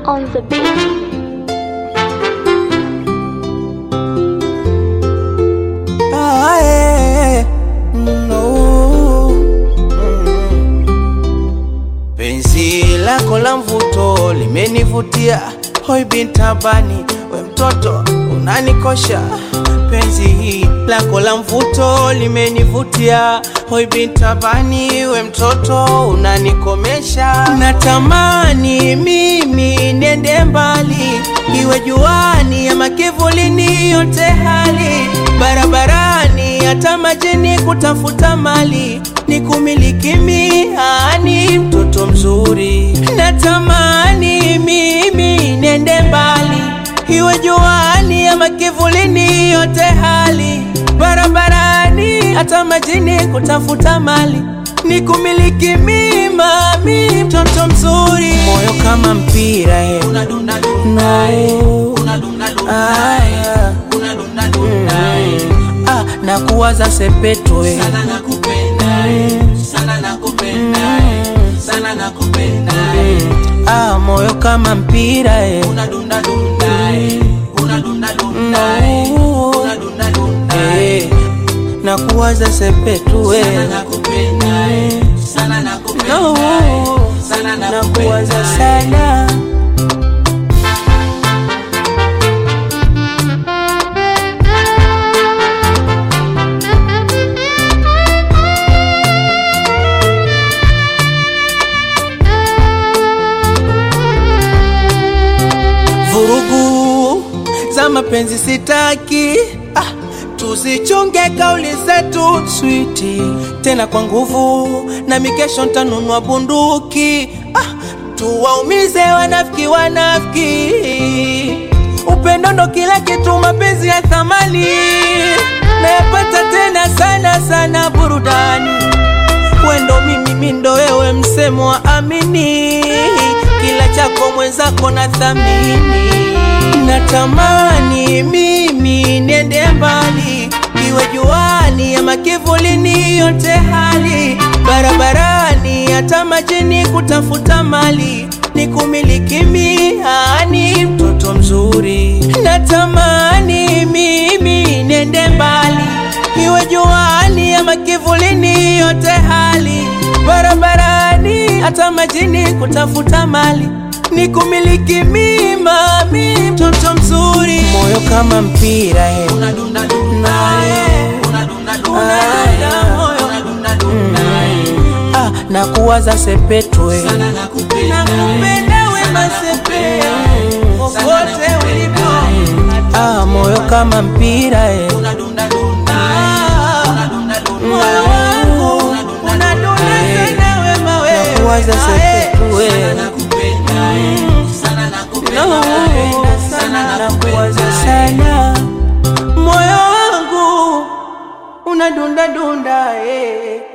on the beat. Ah, eh, no. Mm. Penzi lako la mvuto limenivutia, hoi bintabani, we mtoto unanikosha. Penzi lako la mvuto limenivutia, hoi bintabani, we mtoto unanikomesha. Natamani mimi niende mbali, iwe juani ama kivulini, yote hali barabarani, hata majini, kutafuta mali, ni kumiliki mihani, mtoto mzuri. Natamani mimi niende mbali, iwe juani ama kivulini, yote hali barabarani, hata majini, kutafuta mali, ni kumiliki mimami, mtoto mzuri. Moyo kama mpira he. No. Aya. Mm. Ah, na kuwaza sepetwe ah, moyo kama mpira eh. Eh, na kuwaza sepetwe no. na kuwaza sana vurugu za mapenzi sitaki ah, tusichunge kauli zetu switi tena kwa nguvu na mikesho ntanunua bunduki ah, tuwaumize wanafiki wanafiki upendo ndo kila kitu mapenzi ya thamani nayapata tena sana sana burudani wendo mimi mindo wewe msemo wa amini kila chako mwenzako na thamini natamani mimi niende mbali iwe juani ama kivulini yote hali barabarani hata majini kutafuta mali ni kumiliki mihani mtoto mzuri natamani mimi niende mbali iwe juani ama kivulini yote hali barabarani hata majini kutafuta mali ni kumiliki mimami mtoto mzuri moyo kama mpira he. Ah, na kuwaza sepetwe nakupenda wema sepe popote ulipo ah, moyo kama mpira eh. Ah, moyo wangu unadunda sana wema wewe nakuwaza sepetwe no, sana nakuwaza sana moyo wangu unadunda dunda eh.